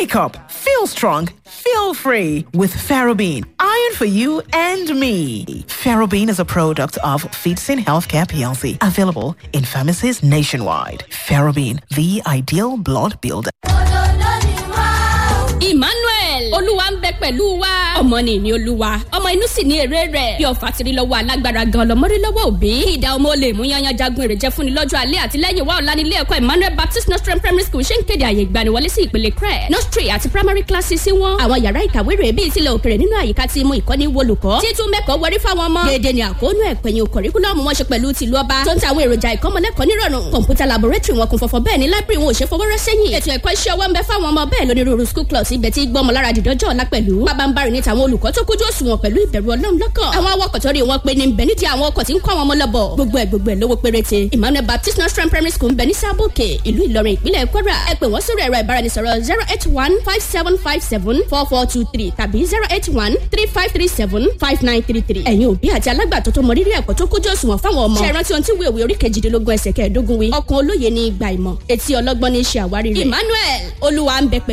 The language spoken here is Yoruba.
Wake up, feel strong, feel free with Ferrobene. Iron for you and me. Ferrobene is a product of Feedsin Healthcare PLC, available in pharmacies nationwide. Ferrobene, the ideal blood builder. Emmanuel olúwa ń bẹ pẹ̀lú wa ọmọ ní ìní olúwa ọmọ inú sì ní èrè rẹ̀ bí ọ̀fà tiri lọ́wọ́ alágbára gan lọ́mọdé lọ́wọ́ òbí ìdá ọmọ olè mú yanyan jagun èrè jẹ́ fúnni lọ́jọ́ alẹ́ àti lẹ́yìn wa ọ̀la nílé ẹ̀kọ́ Emmanuel Baptist Nostrum Primary School ṣe ń kéde àyè ìgbaniwọlé sí ìpele crẹ nursery àti primary classes sí wọn àwọn yàrá ìkàwé rẹ̀ bíi tilẹ̀ òkèrè nínú àyíká tí mú ìkọ́ni wolùkọ́ títún mẹ́kọ̀ọ́ wọrí fáwọn ọmọ déédéé ni àkóónú ẹ̀pẹ̀yìn kọ̀ríkúlọ́ọ̀mù wọn ṣe pẹ̀lú tìlú ọba tó ń ta àwọn èròjà ìkọ́mọlẹ́kọ̀ọ́ nírọ̀rùn kọ̀ǹpútà laboratory wọn kún fọ́fọ́ bẹ́ẹ̀ ni library wọn ò ṣe fọwọ́rọ́ sẹ́yìn ètò ẹ̀kọ́ iṣẹ́ ọwọ́ ń bẹ fáwọn ọmọ bẹ́ẹ̀ lónírúurú school clubs ibẹ̀ tí gbọ́mọ lára dìdọ́jọ́ ọ̀la pẹ̀lú pabambarì ní tàwọn olùkọ́ tó kójú òṣùwọ̀n pẹ̀lú ìbẹ̀rù ọlọ́run lọ́kàn àwọn awakọ̀ tó rí wọn pé ní bẹ̀ nídìí àwọn ọkọ̀ tí ń kọ́ àwọn ọmọ lọ́bọ̀ gbogbo ẹ̀ gbogbo ẹ̀ lówó péréte Emmanuel Baptist Nostrum Primary School ń bẹ ní sábòkè ìlú Ìlọrin ìpínlẹ̀ Kwara ẹ pè wọ́n sórí ẹ̀rọ ìbáraẹnisọ̀rọ̀ zero eight one five seven five seven four four two three tàbí zero eight one three five three seven five nine three three ẹ̀yin òbí àti alágbàtọ́ tó mọ rírì ẹ̀kọ́ tó kójú òṣùwọ̀n fáwọn ọmọ ṣe rántí ohun tí wíwèwé orí kejìdínlógún ẹsẹ̀ kẹẹ̀ẹ́dógún wí ọkàn olóye ní ìgbà ìmọ̀ etí ọlọ́gbọ́n ní í ṣe àwárí rẹ̀ Emmanuel olúwa ń bẹ pẹ̀lú